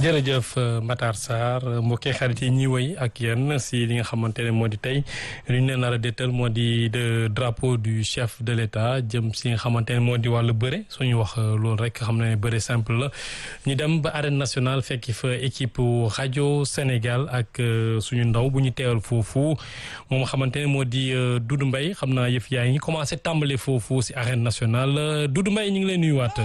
jërëjëf Matar Sarr mbokki xarit yi ñuy woy ak yéen si li nga xamante ne moo di tey li ñu leen nar a détal moo di de drapeau du chef de l'État jëm si nga xamante ne moo di wàllu bëre suñu wax loolu rek xam ne bëre simple la ñu dem ba arène nationale fekki fa équipe rajo Sénégal ak suñu ndaw bu ñu teewal foofu moom xamante ne moo di Doudou Mbaye xam naa yëf yaa ngi commencé tàmbale foofu si arène nationale Doudou Mbaye ñu ngi leen nuyuwaat.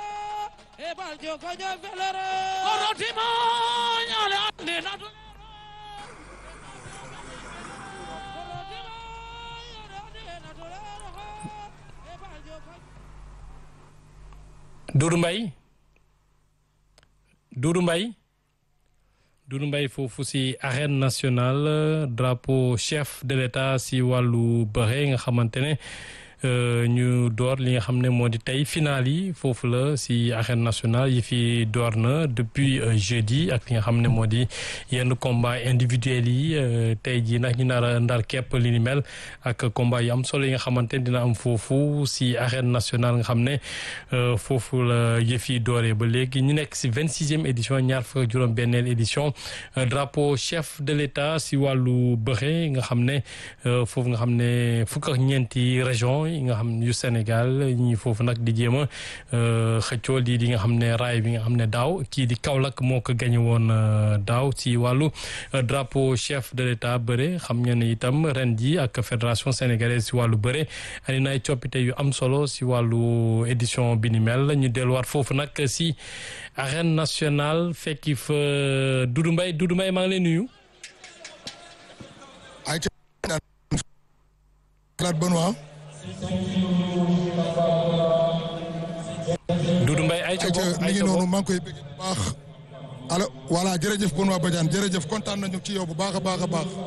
Doudou Mbaye Doudou Mbaye Doudou Mbaye foofu si arène nationale drapeau chef de l'État si wàllu bëre nga xamante ne ñu door li nga xam ne moo di tey final yi foofu la si arène nationale yi fi door na depuis jeudi ak li nga xam ne moo di yenn combat individuels yi tey jii nag ñu nar a ndar képp li ni mel ak combat yu am solo yi nga xamante ne dina am foofu si arène nationale nga xam ne foofu la yëf yi dooree ba léegi ñu nekk si vingt sixième édition ñaar fukk juróom benneel édition drapeau chef de l'État si wàllu bëre nga xam ne foofu nga xam ne fukk ak ñeenti région yi nga xam yu Sénégal ñi foofu nag di jéem a xëccoo lii di nga xam ne raay bi nga xam ne daaw kii di Kaolack moo ko gañe woon daaw ci wàllu drapeau chef de l'État bëre xam ngeen ne itam ren ji ak fédération sénégalaise si wàllu bëre andi na ay coppite yu am solo si wàllu édition bi ni mel ñu delluwaat foofu nag si arène nationale fekki fa Doudou Mbaye Doudou Mbaye maa ngi lay nuyu. Doudou Mbaye ay ca mi ngi noonu maa ngi koy bëgg bu baax alors voilà jërëjëf Benoît Badiane jërëjëf kontaan nañu ci yow bu baax a baax a baax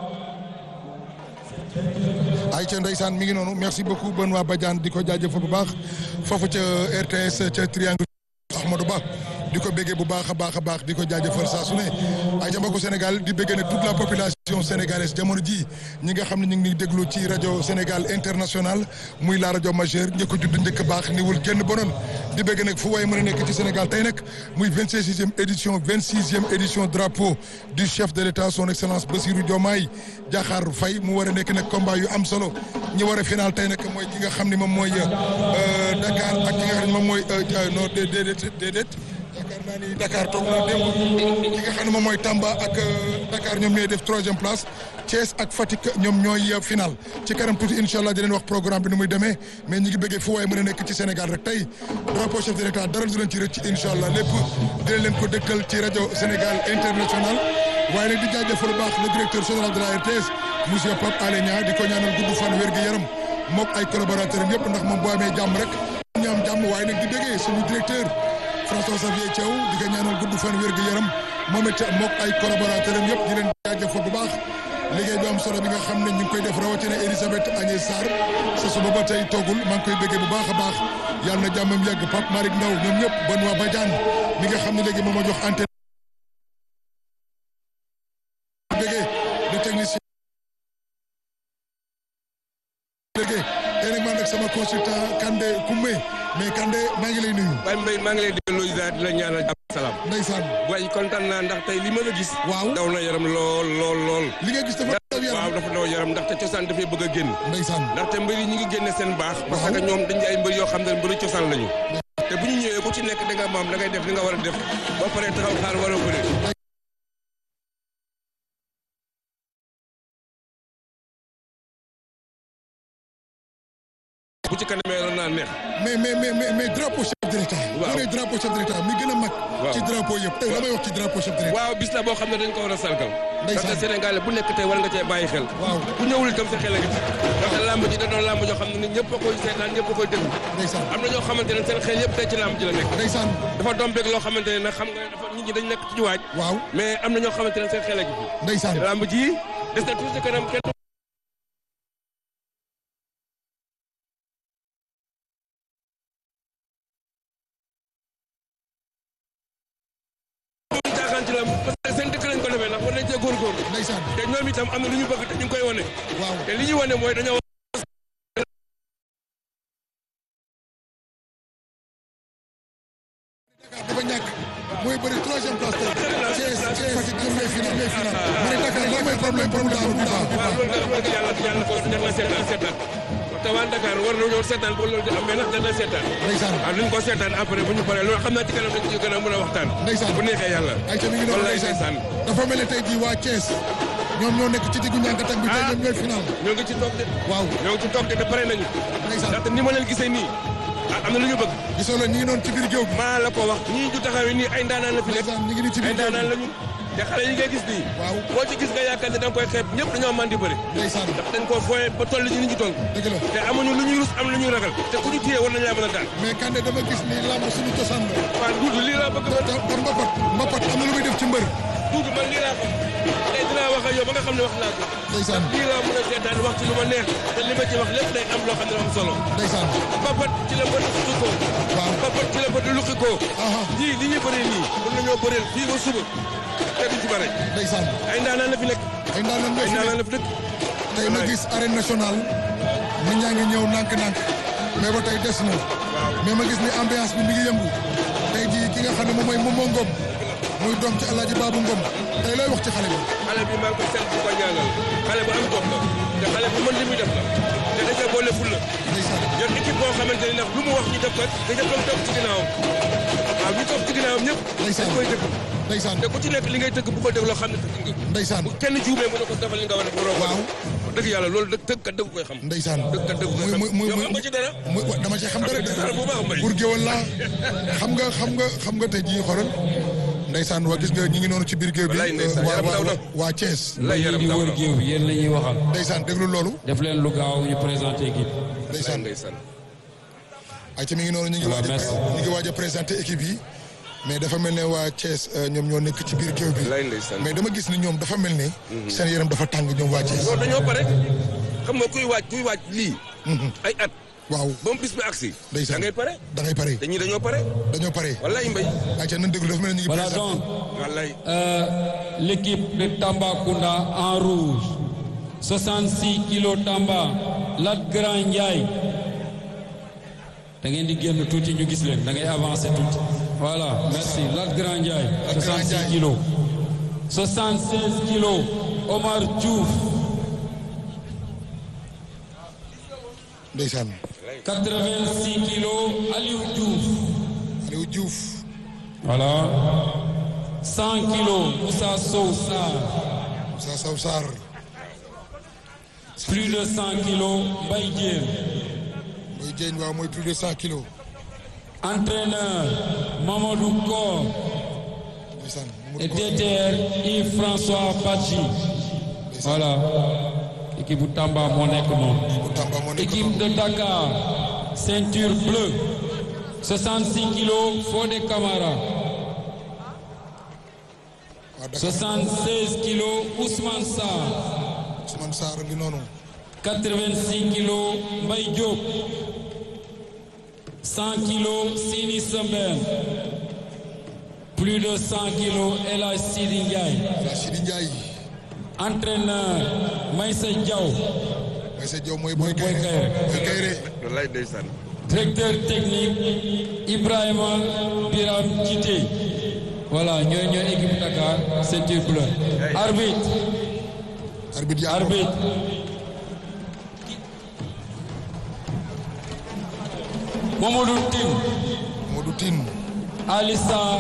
ay ca ndeysaan mi ngi noonu merci beaucoup Benoît Badiane di ko jaajëfal bu baax foofu ca RTS ca Triangle Ahmadou Ba di ko béggee bu baax a baax a baax di ko jaajëfal saa su ne ay ca mbokku Sénégal di béggee ne toute la population sénégalaise jamono ji ñi nga xam ne ñu ngi ni déglu ci rajo Sénégal international muy la rajo majeure njëkk a judd njëkk baax niwul kenn bonoon di bégg nag fu waaye mën a nekk ci Sénégal tey nag muy vingt sixième édition vingt sixième édition drapeau du chef de l'État son excellence Bassirou Diomaye Diakhar Faye mu war a nekk nag combat yu am solo ñi war a final tey nag mooy ki nga xam ne moom mooy Dakar ak ki nga xam ne moom mooy non déedéet déedéet yaakaar naa ni Dakar toog na démb ki nga xam ne moom mooy Tamba ak Dakar ñoom ñooy def troisième place Thiès ak Fatick ñoom ñooy final ci kanam tuuti incha allah di leen wax programme bi ni muy demee mais ñi ngi bëggee fu waaye mën a nekk ci Sénégal rek tey drapeau chef de l'État dara du leen ci rëcc incha allah lépp dina leen ko dëgtal ci rajo Sénégal international waaye nag di jaajëfal bu baax le directeur général de la RTS monsieur Pape Alé Niang di ko ñaanal gudd fan wér gi yaram mook ay collaborateurs am yëpp ndax moom boo amee jàmm rek ñu am jàmm waaye nag di bëggee suñu directeur François Xavier Thiaw di ko ñaanal gudd fan wér gu yaram moom it mook ay collaborateurs am yëpp di leen jaajëfal bu baax liggéey bi am solo bi nga xam ne ñu ngi koy def rawatina Elisabeth Agnès Sarr sa suba ba tey toogul maa ngi koy bëggee bu baax a baax yàlla na jàmmam yàgg Pape Malick Ndaw ñoom ñëpp Benoît Badiane mi nga xam ne léegi moom ma jox antenne bëggee le technicien bëggee tey nag man nag sama consultant Kandé Koumé mais Kandé maa ngi lay nuyu. Baye Mbaye maa ngi lay delloo ziar di la ñaanal jàmm salaam. ndeysaan. waaye kontaan naa ndax tey li ma la gis. waaw daw na yaram lool lool lool. li nga gis dafa daw yaram waaw dafa daw yaram ndaxte cosaan dafay bëgg a génn. ndeysaan. ndaxte mbër yi ñu ngi génne seen baax. parce que ñoom dañu ay mbër yoo xam ne mbëru cosaan lañu. te bu ñu ñëwee ku ci nekk da nga maam da ngay def li nga war a def ba pare taxaw xaar war a bëre. bu ci kanamee la naa neex. mais mais mais mais drapeau chef de l'État. waaw boo nee drapeau chef de l'État mi gën a mag. waaw ci drapeau yëpp tey la may wax ci drapeau chef de l'État. waaw bis la boo xam ne dañ ko war a sargal. Ndeysaan. ndaxte Sénégal bu nekk tey war nga cee bàyyi xel. waaw ku ñëwul itam sa xel a ngi ci. ndaxte làmb ji da doon làmb joo xam ne nit ñëpp a koy seetaan ñëpp a koy déglu. ndeysaan am na ñoo xamante ne seen xel yëpp tey ci làmb ji la nekk. ndeysaan dafa dombeeg loo xamante ne nag xam nga dafa nit ñi dañ nekk ci waaj. waaw mais am na ñoo xamante ne seen xel a ngi fi. ndeysaan làmb ji des na tuuti kanam kenn du jaaxaan ci làmb parce que seen dëkk lañ ko defee ndax war nañ cee góorgóorlu. ndeysaan te ñoom itam am na lu ñu bëgg te ñu ngi koy wane. waaw te li ñu wane mooy dañoo dafa ñàkk ñàkk mooy bëri troisième place tey Thiès Thiès Fatick ñoom ñooy final ñooy final ma ne Dakar lan mooy problème pour mu daanu du daanu waaw loolu daal wax dëgg yàlla yàlla ko def na seetaan seetaan te waa Dakar war nañoo seetaan ba loolu di am mais nag dana seetaan ndeysaan waaw luñ ko seetaan après bu ñu paree loolu xam naa ci kanam dañ ci gën a mën a waxtaan Ndeysaan. bu neexee yàlla ay ca mi ngi noonu wallaay ndeysaan ndeysaan dafa mel ne tey jii waa Thiès ñoom ñoo nekk ci diggu ñànkatak bi tey Ah. ñoom ñooy final ñoo ngi ci toog de waaw ñoo ngi ci toog de te pare nañu ndeysaan ndaxte ni ma leen gisee nii ah am na lu ñu bëgg gisoo la ñu ngi noonu ci biir géew bi maa la ko wax ñii ju taxawee nii ay ndaanaan la fi nekk ndeysaan ñu ngi nii ci ay biir géew ndaanaan bi lañu te xale yi ngay gis nii waaw boo ci gis nga yaakaar ne da nga koy xeeb ñëpp dañoo man di bëri ndeysaan ndax dañ koo fooye ba toll ci ni ñu toll dëgg la te amuñu lu ñuy rus am lu ñuy ragal te ku ñu téye war nañu laa mën a daan mais Kande dama gis ni lamb suñu cosaan la waaw duudu lii laa bëgg te te te mbapat mbapat am na lu muy def ci mbër duudu man lii laa ko tey dinaa wax ak yow ba nga xam ne wax naa ko ndeysaan lii laa mën a seetaan wax ci lu ma neex te li ma ci wax lépp day am loo xam ne am solo ndeysaan papat ci la bët luqi ko waaw papat ci la bët luqi ko aha ñii li ñuy bëree nii mën nañoo bëreel fii ba suba te duñ ci bare ndeysaan ay ndaanaan la fi nekk ay ndaanaan ñoo ay fi ndaanaan nekk la fi dëkk tey ma gis arène nationale nit ñaa ngi ñëw nànk-nànk mais ba tey des na mais ma gis ni ambiance bi mi ngi yëngu tey jii ki nga xam ne moom mooy Momo Ngom muy doom ci Alaaji Baabu Ngom tey looy wax ci xale bi xale bi maa ngi koy sant di ko ñaanal xale bu am jom la te xale bu mën li muy def la te da cee boole ful la ndeysaan yor équipe boo xamante ni nag lu mu wax ñu def ko nga jëpp toog toog ci ginnaawam waaw ñu toog ci ginnaawam ñëpp Ndeysaan. dañ koy dëgg ndeysaan te ku ci nekk li ngay tëgg bu ko def loo xam ne tëgg nga ndeysaan bu kenn juumee mu ne ko defal li nga war a def waroo ko Waaw. def dëgg yàlla loolu dëgg tëgg kat dëgg koy xam ndeysaan dëgg kat dëgg koy xam muy muy yow muy xam nga ci dara muy wa- dama ci xam dara de dara bu baax mbay pour géwal laa xam nga xam nga xam nga tey jii xoolal ndeysaan waa gis nga ñi ngi noonu ci biir géew bi Wallaay ndeysaan, waa yaram daw na. waa waa Thiès lay yaram di daw wër na géew bi yéen la ñuy waxal ndeysaan déglu loolu def leen lu gaaw ñu présenté équipe ndeysaan ndeysaan ay ci mi ngi noonu ñu ngi Voilà, waaj a merci. ñu ngi waaj a présenté équipe yi mais dafa mel ne waa Thiès euh, ñoom ñoo nekk ci biir géew bi lay ndeysaan mais dama gis ni ñoom dafa mel ne seen yaram dafa tàng ñoom waa Thiès loolu dañoo pare xam nga kuy waaj kuy waaj lii ay at waaw ba mu bis bi agsi ndeysaan da ngay pare da ngay pare te ñii dañoo pare dañoo pare wallaay mbay ay ca nan déglu dafa mel ne ñu ngi voilà présenté donc wallaay euh, l'équipe de Tambacounda en rouge 66 kilos Tamba Lat Grand Ndiaye da ngeen di génn tuuti ñu gis leen da ngay avancer tuuti voilà merci Lat Grand Ndiaye Lat Grand 66 Ndiaye. kilos 76 kilos Omar Diouf ndeysaan 86 kilos Aliou Diouf Aliou Diouf voilà 100 kilos Moussa Sow Sarr Moussa Sow Sarr plus de 100 kilos Mbaye Diène mooy jeeñ waaw mooy plus de cent kilos entraîneur Mamadou Kor ndeysaan et DTR Yves-François Badji voilà équipe bu Tamba moo nekk noonu bu Tamba moo nekk équipe de Dakar ceinture bleue 66 kilos Fodé Camara waa Dakar 76 kilos Ousmane Sarr Ousmane Sarr ngi noonu 86 kilos Mbaye Diop 100 kilos Sini Sembène plus de 100 kilos El Hadj Sidi Ndiaye waa Sidi Ndiaye entraîneur Maïssa Diaw Maïssa Diaw mooy Boy Boy Kayre Kayre. Boy Kayre wallaay ndeysaan directeur technique Ibrahima Biram Djité voilà ñooy ñooy équipe Dakar ceinture bleue arbitre arbitre yaa arbitre Mamadou Tine Modou Tine Ali Sarr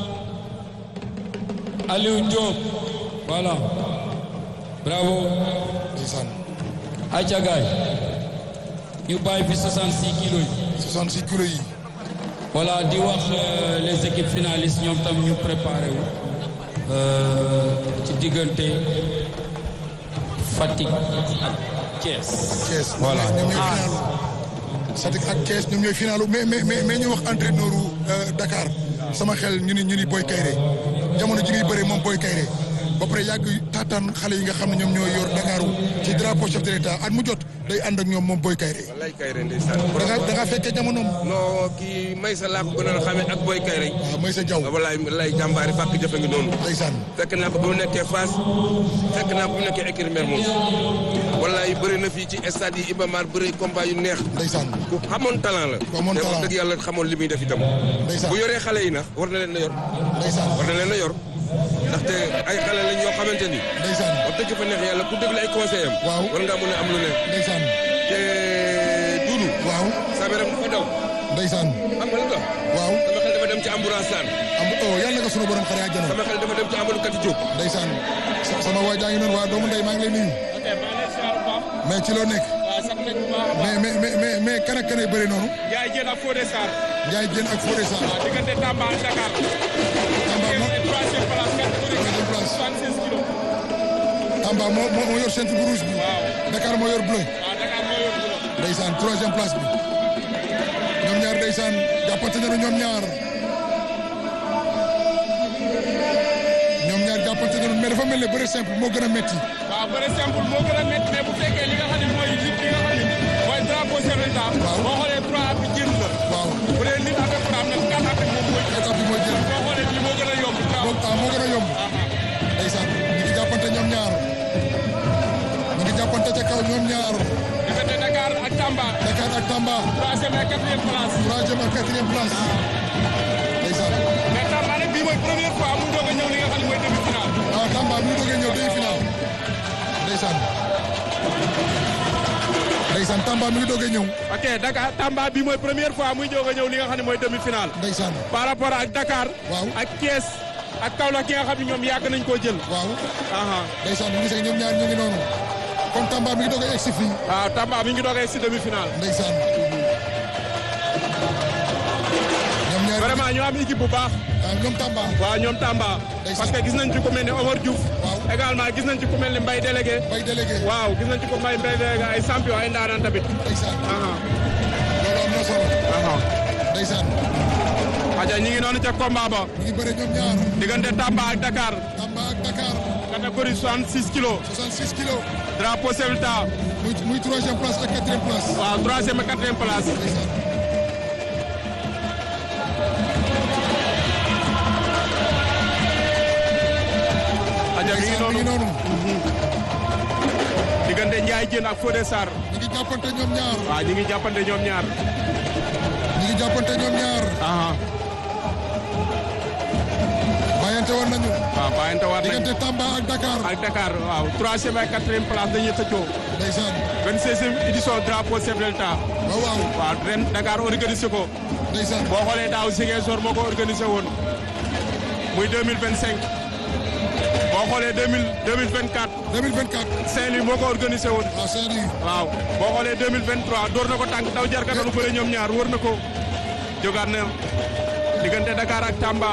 Aliou Diop voilà bravo ndeysaan Aïcha Gaye ñu bàyyi fi 66 kilos yi 66 kilos yi voilà di wax euh, les équipes finalistes ñoom tam ñu préparé wu euh, ci diggante Fatick ak Thiès. Thiès voilà ñoom ñooy finalu Fatick ak Thiès ñoom ñooy finalu mais mais mais mais ñu wax entraîneur u Dakar sama xel ñu ni ñu ni Boy Kayre jamono ji ngay bëree moom Boy Kayre ba pare yàgg taataan xale yi nga xam ne ñoom ñooy yor Dakaru ci drapeau chef de l'État at mu jot day ànd ak ñoom moom Boy Kayre wallaay Kayre ndeysaan da nga da nga fekkee jamonoom non kii Maysa laa ko gënoon a xamee ak Boy Kayre waaw mooy sa jaw wallaay wallaay jàmbaari fàkk jëfe ngi noonu ndeysaan fekk naa ko ba mu nekkee Fass fekk naa ko ba mu nekkee écurie Mermoz wallaay bëri na fii ci stade yi Iba Mar bëri combat yu neex ndeysaan ku xamoon talent la Ku amoon te wax talent. dëgg yàlla xamoon li muy def itam ndeysaan bu yoree xale yi nag war na leen a yor ndeysaan war na leen a yor ndaxte ay xale lañ yoo xamante ni ndeysaan wax dëgg fa neex yàlla ku déglu ay conseil am Waaw. war ngaa mën a am lu ne ndeysaan te Doudou waaw sama yaram dafa daw ndeysaan xam nga lu tax waaw sama xel dafa dem ci ambulance saan am oh yàlla nga sunu borom xare àjjana sama xel dafa dem ci Amadou Kati Diop ndeysaan sa- sama waa jaa ngi noonu waa doomu ndey maa ngi lay nuyu mais ci loo nekk mais mais mais mais mais kan ak kan ay bëri noonu Ndiaye Diène ak Fodé Sarr Ndiaye Diène ak Fodé Sarr diggante Tamba ak Dakar. Tamba moo troisième place catégorie Troisième place. 76 kilos. Tamba moo moo moo yor centre bu rouge bi waaw Dakar moo yor bleu waaw Dakar moo yor kilo. ndeysaan troisième place bi ñoom ñaar ndeysaan jàppante nañu ñoom ñaar ñoom ñaar jàppante nañu mais dafa mel ne bëre simple moo gën a metti waaw bëre simple moo gën a métti mais bu fekkee li nga xam ne mooy li li nga xam ne mooy drapeau chef de l'État. Waaw. boo xoolee trois appuis jël la. waaw bu dee nit avec frappe nag quatre appuis moom mooy jël. étape bi mooy jël boo xoolee lii moo gën a yomb. moo ah moo gën a yomb ndeysaan ñu ngi jàppante ñoom ñaar ñu ngi jàppante ca kaw ñoom ñaar diggante Dakar ak Tamba. Dakar ak Tamba troisième et quatrième place. troisième ak quatrième place ndeysaan mais Tamba nag bii mooy première fois mu doog a ñëw li nga xam ne mooy demi-finale. ah Tamba mi ngi doogee ñëw demi final ndeysaan ndeysaan Tamba mi ngi doogee ñëw ok Dakar Tamba bii mooy première fois muy doog a ñëw li nga xam ne mooy demi-finale. ndeysaan par rapport ak Dakar. Waaw. ak Thiès ak Kaolack ki nga xam ne ñoom yàgg nañ koo jël. waaw aha ndeysaan ñu gisee ñoom ñaar ñu ngi noonu kon Tamba mi ngi doogee egsi fii waaw Tamba mi ngi doogee si demi-finale. ndeysaan ñoom ñaar vraiment ñu am équipe bu baax. ah ñoom Tamba waaw ñoom Tamba. Ndeysaan. parce que gis nañ ci ku mel ni Omar Diouf. Waaw. également gis nañ ci ku mel ni Mbaye délégué. bay délégué waaw gis nañ ci ku Mbaye Mbaye délégué ay champion ay ndaanaan tamit. ndeysaan aha loolu am na solo aha ndeysaan aja ñi ngi noonu ca combat ba. ñu ngi bëre ñoom ñaar diggante Tamba ak Dakar. Tamba ak Dakar catégorie 66 kilos. 66 kilos drapeau chef de l'État. muy muy troisième place ak quatrième place waaw troisième et quatrième place. ndeysaan aja mi ngi ndeysaan mi ngi noonu noonu diggante Ndiaye Diène ak Fodé Sarr. ñu ngi jàppante ñoom ñaar waaw ñi ngi jàppante ñoom ñaar. ñu ngi jàppante ñoom ñaar aha bàyyante woon nañu waaw bàyyante waat nañ diggante Tamba ak Dakar ak Dakar waaw troisième ak quatrième place dañuy xëccoo. ndeysaan 26e édition drapeau chef de l'État. waaw waaw waaw ren Dakar organisé ko. ndeysaan boo xoolee daaw Ziguinchor moo ko organisé woon. muy 2025. boo xoolee 2000 2024 2024 Saint-Louis moo ko organisé woon. waaw Saint-Louis waaw boo xoolee 2023 door na ko tànk daw jarkata lu bëre ñoom ñaar wër na ko. jógaat na diggante Dakar ak Tamba.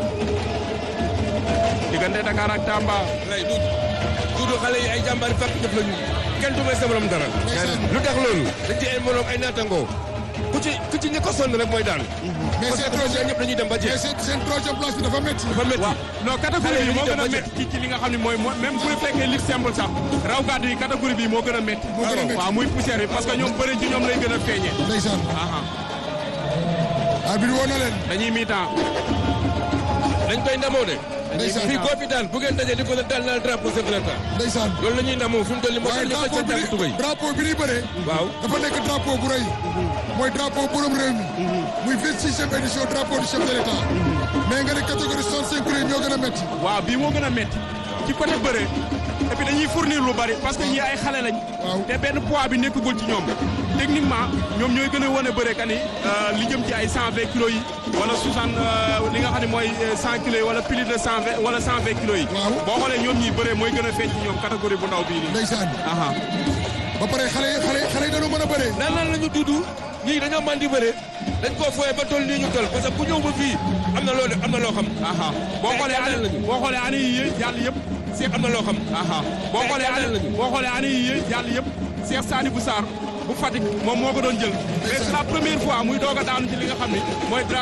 diggante Dakar ak Tamba. lay du Doudou xale yi ay jàmbaari fàkk jëf lañu kenn du may sa morom dara ndeysaan lu tax loolu dañ ci ay morom ay naatangoo ku ci ku ci ñi ko sonn rek mooy daal mais parce seen que troisième ñëpp dañuy dem ba mais jeex seen seen troisième place bi dafa métti dafa métti waaw non catégorie bi moo gën a Xale yi métti ci ci li nga xam ne mooy moo même bu fekkee lutte simple sax raw gàddu yi catégorie bi moo gën a métti. Moo gën a métti. waaw muy poussière bi parce que ñoom bëri ci ñoom lay gën a feeñee. ndeysaan aha arbitre woo na leen dañuy mi-temps. dañ koy ndamoo de ndeysaan fii koo fi daan bu ngeen dajee di ko daal naa drapeau chef de l'État ndeysaan loolu la ñuy ndamoo fi mu toll nii moo waaye tax ñu drapeau xëcc bi tànk tubéy ni drapeau bi ni bëree waaw dafa nekk drapeau bu rëy mooy drapeau borom réew mi muy 26e édition drapeau du chef de l'État mais nga ne catégorie 65 kilos yi ñoo gën a métti waaw bii moo gën a métti ci côté bëre et puis dañuy fournir lu bari parce que ñii ay xale lañ. Waaw. te benn poids bi nekkagul ci ñoom. techniquement ñoom ñooy gën a wane bëre kan yi li jëm ci ay 120 kilos yi wala 60 li nga xam ne mooy 100 kilos yi wala plus de 120 wala 120 kilos yi. Waaw. boo xoolee ñoom ñii bëre mooy gën a feeñ ci ñoom catégorie bu ndaw bii nii. ndeysaan aha ba pare xale yi xale yi xale yi dañoo mën a bëree naan naan la ñu duudu ñii dañoo mën di bëre dañ koo fooyee ba toll nii ñu toll parce que ku ñëw ba fii am na loo def am na loo xam aha boo xoolee jàllale année nañu. boo xoolee année yi yëpp jàll yëpp. Cheikh am na loo xam aha boo xoolee jàllale année nañu. boo xoolee année yi yëpp jàll yëpp Cheikh Sani bu Sarr bu Fatick moom moo ko doon jël mais c'est la première fois muy doog a daanu ci li nga xam ni mooy